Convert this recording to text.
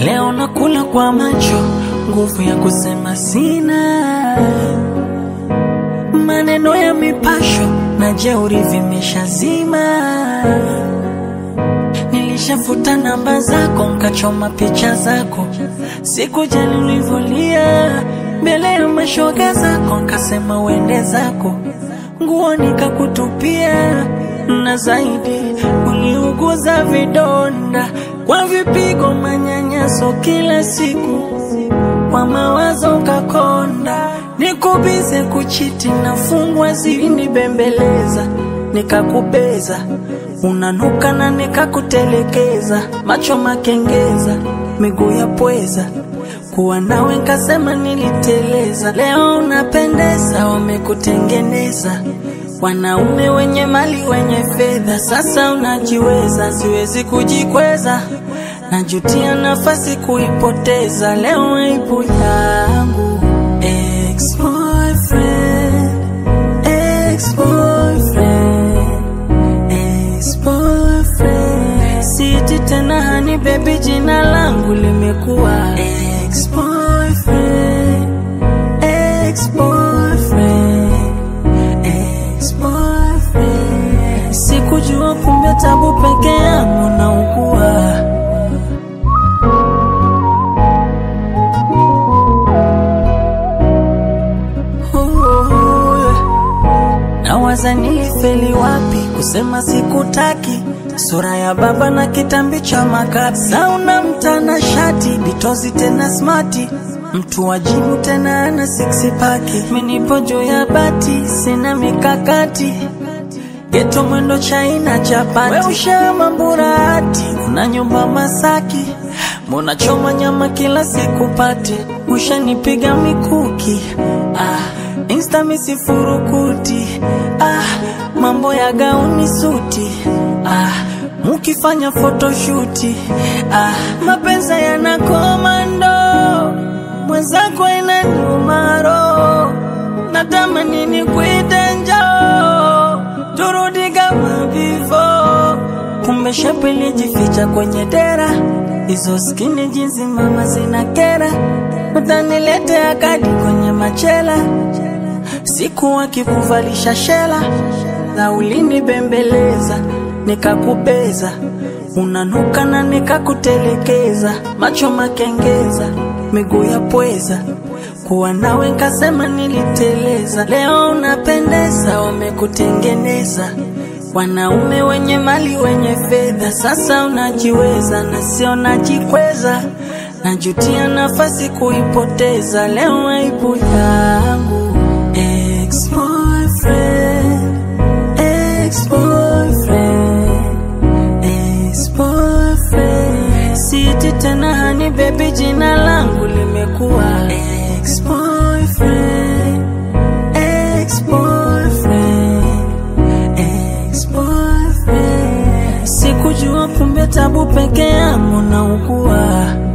Leo nakula kwa macho, nguvu ya kusema sina. Maneno ya mipasho na jeuri vimeshazima. Nilishafuta namba zako, nkachoma picha zako, sikujali ulivyolia mbele ya mashoga zako, nkasema uende zako, nguo nikakutupia, na zaidi uliuguza vidonda kwa vipigo, manyanyaso kila siku, kwa mawazo ukakonda, nikubize kuchiti, nafungwa zilinibembeleza, nikakubeza unanuka na nikakutelekeza, macho makengeza, miguu ya pweza, kuwa nawe nkasema niliteleza. Leo unapendeza, wamekutengeneza wanaume wenye mali wenye fedha, sasa unajiweza, siwezi kujikweza, najutia nafasi kuipoteza. Leo aibu yangu ex-boyfriend, ex-boyfriend ex-boyfriend. Siti tena hani baby, jina langu limekuwa ex-boyfriend, ex-boyfriend, ex-boyfriend. Sikujua kumbe tabu peke yangu naugua. Nawaza nilifeli wapi kusema sikutaki, sura ya baba na kitambi cha makapi, sauna mtana shati bitozi tena smati, mtu wajibu tena ana six pack, minipo juu ya bati, sina mikakati geto mwendo chaina chapati, we ushama mburati, una nyumba Masaki, mbona choma nyama kila siku pati, ushanipiga mikuki ah, insta misifurukuti ah, mambo ya gauni suti ah, mukifanya photoshuti ah, mapenzi yana komando, mwenzako ina nyumaro, natamani nikuite njoo turudi kama before. Kumbe shepu ilijificha kwenye dera, hizo skini jinsi mama zina kera, utaniletea kadi kwenye machela, siku wakikuvalisha shela, na ulinibembeleza nikakubeza, unanuka na nikakutelekeza, macho makengeza, miguu ya pweza kuwa nawe nkasema niliteleza. Leo unapendeza, wamekutengeneza wanaume wenye mali wenye fedha, sasa unajiweza na sio najikweza, najutia nafasi kuipoteza. Leo aibu yangu ex-boyfriend, ex-boyfriend, ex-boyfriend. Siti tena hani baby, jina langu limekuwa ex-boyfriend, ex-boyfriend, ex-boyfriend. Sikujua kumbe tabu peke yangu naugua.